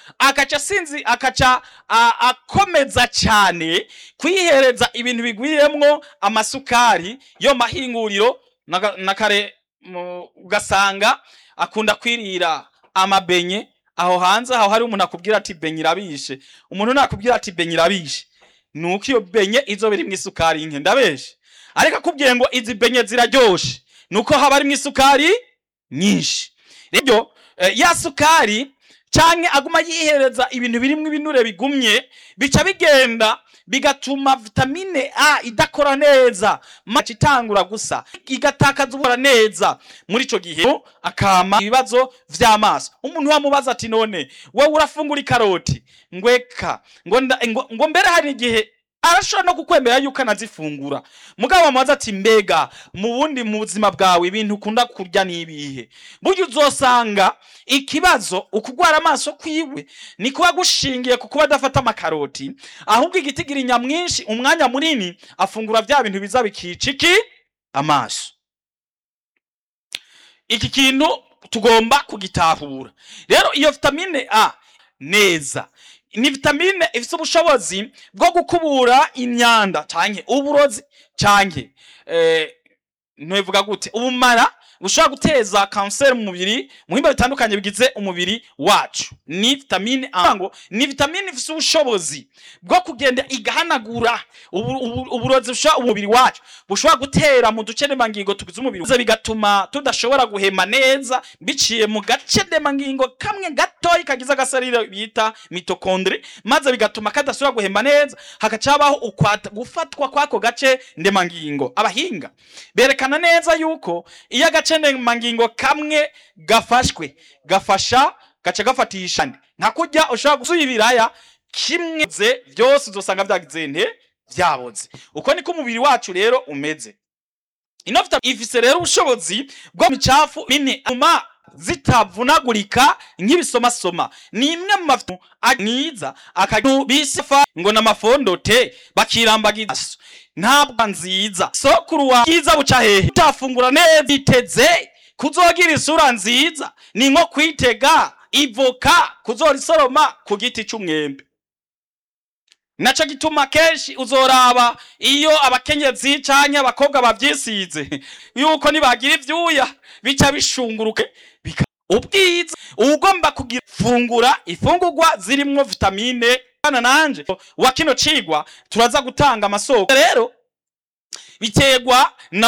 akaca sinzi akaca a- akomeza cyane kwihereza ibintu bigwiriyemwo amasukari yo mahinguriro naga- na kare mu- ugasanga akunda kwirira amabenye aho hanze aho hari umuntu akubwira ati benye irabishe umuntu nakubwira ati benye irabishe nuko iyo benye izoba irimwo isukari nke ndabeshe ariko akubwiye ngo izi benye ziraryoshe nuko haba harimwo isukari nyinshi rero eh, ya sukari canke aguma yihereza ibintu birimwo ibinure bigumye bica bigenda bigatuma vitamine A idakora neza maci itangura gusa igatakaza ubora neza muri ico gihe akama ibibazo vy'amaso umuntu wamubaza ati none wowe urafungura ikaroti ngweka ngo, nda- ngo, ngo mbere hari igihe arashobora no kukwemera yuko anazifungura mugabo wamubaza ati mbega mu bundi mu buzima bwawe ibintu ukunda kurya n'ibihe burya uzosanga ikibazo ukugwara amaso kwiwe ni kuba gushingiye ku kuba adafata amakaroti ahubwo igitigira nyamwinshi umwanya munini afungura vya bintu biza bikica iki amaso iki kintu tugomba kugitahura rero iyo vitamine a neza ni vitamine ifite ubushobozi bwo gukubura imyanda canke uburozi canke eh, ntibivuga gute ubumara bushobora guteza kanseri mu mubiri mu bihimba bitandukanye bigize umubiri wacu ni vitamine A ngo ni vitamine ifite ubushobozi bwo kugenda igahanagura ubu- ubu- uburozi bushobora umubiri wacu bushobora gutera mu duce ndemangingo tugize umubiri wacu bigatuma tudashobora guhema neza biciye mu gace ndemangingo kamwe gatoyi kagize agasarire bita mitokondri maze bigatuma kadashobora guhema neza hagaca habaho ukwata gufatwa kw'ako gace ndemangingo abahinga berekana neza yuko iyo agace ndemangingo kamwe gafashwe gafasha gaca gafatisha andi nka kurya ushobora gusuya ibiraya kimwe ze byose uzosanga byagize nte byaboze uko niko umubiri wacu rero umeze ino vitamine ifise rero ubushobozi bwo mu micafu mine atuma zitavunagurika nk'ibisomasoma ni imwe mu mafu mwiza akagira bisifa ngo n'amafondote bakirambagiza ntabwo nziza sokuru wa bwiza buca hehe utafungura neza biteze kuzogira isura nziza ni nko kwitega ivoka kuzora isoroma ku giti c'umwembe naco gituma kenshi uzoraba iyo abakenyezi canke abakobwa bavyisize yuko nibagira ivyuya bica bishunguruke bika ubwiza ugomba kugira fungura ifungurwa zirimwo vitamine bana nanje wa kino cigwa turaza gutanga amasoko rero biterwa na